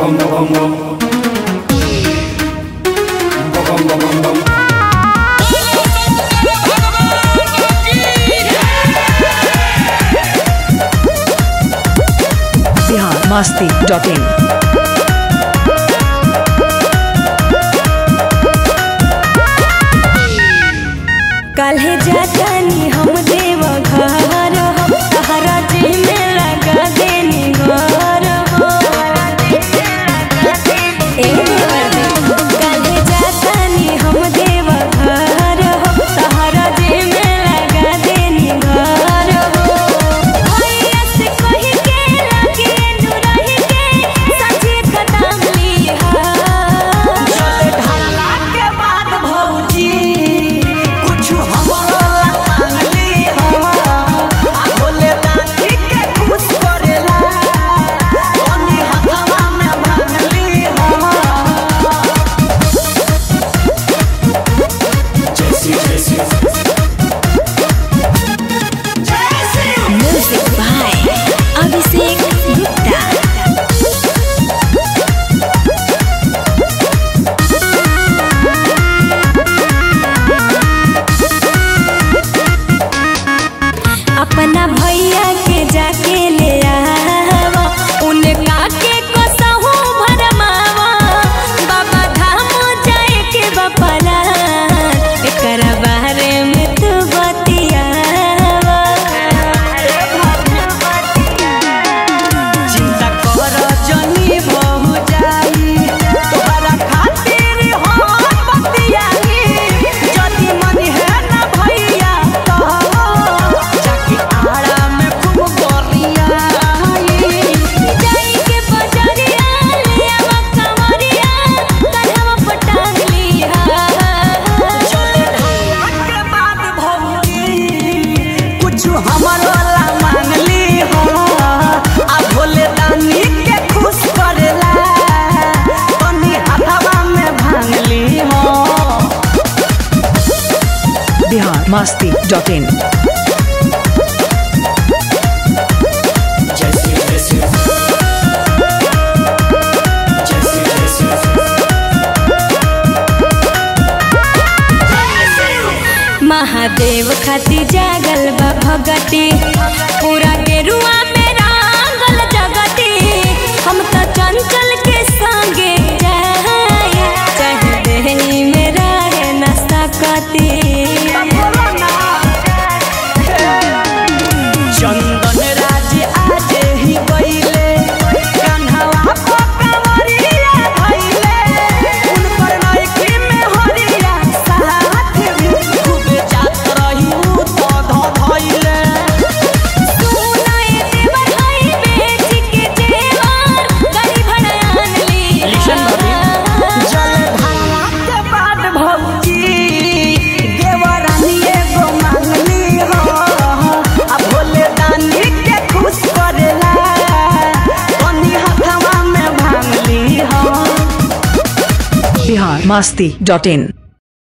Bihar Masti dot इन काल्हे जातानी हम देव घर हम तहरा जी में लगा देनी घर हो ए देवर काल्हे जातानी हम देव घर हम तहरा जी में लगा देनी घर हो भैया से कही के लगे नुरही के सचे खत्म लिहा ढाला के बाद भौजी कुछ हमरो मांगली हो आ भोले दानी के खुश करेला ओनी हथवा में मांगली हो म्यूजिक बाय अभिषेक गुप्ता अपना भैया के जाके ले आवा उनका के कसहू भरमावा बाबा धाम जाए के बपला एकर बारे में तू बतियावा चिंता कर जनी बहु जाई तोहरा खातिर हम बतियाई जदी मन है ना भैया तो जाके आड़ा में खूब गोरियाई जाई के बजरिया ले आवा कंवरिया कन्हवा पटांग लिहा चले ढाला के बाद भौजी कुछ हमरो ला मांगली हो आ भोले दानी के खुश करेला तनी हाथवा में भांगली हो बिहार मस्ती डॉट इन महादेव खाती जागल बा भगती पूरा गेरुआ में रांगल जगती हम तो चंचल के संगे जाए चाहे देहनी में रहे न सकती चंदन राज आज ही गईले कान्हवा पकवरिया धइले उन पर नइकी में हरिया साथ भी खूब जात रही उ तो ध धइले सुनाए देवर हई बेच के जेवर गरी भड़ान ली जल ढाला के बाद भौजी देवरानी एगो मांगली हो आ भोले दानी के खुश करेला तनी हथवा में भांगली हो बिहार मस्ती डॉट इन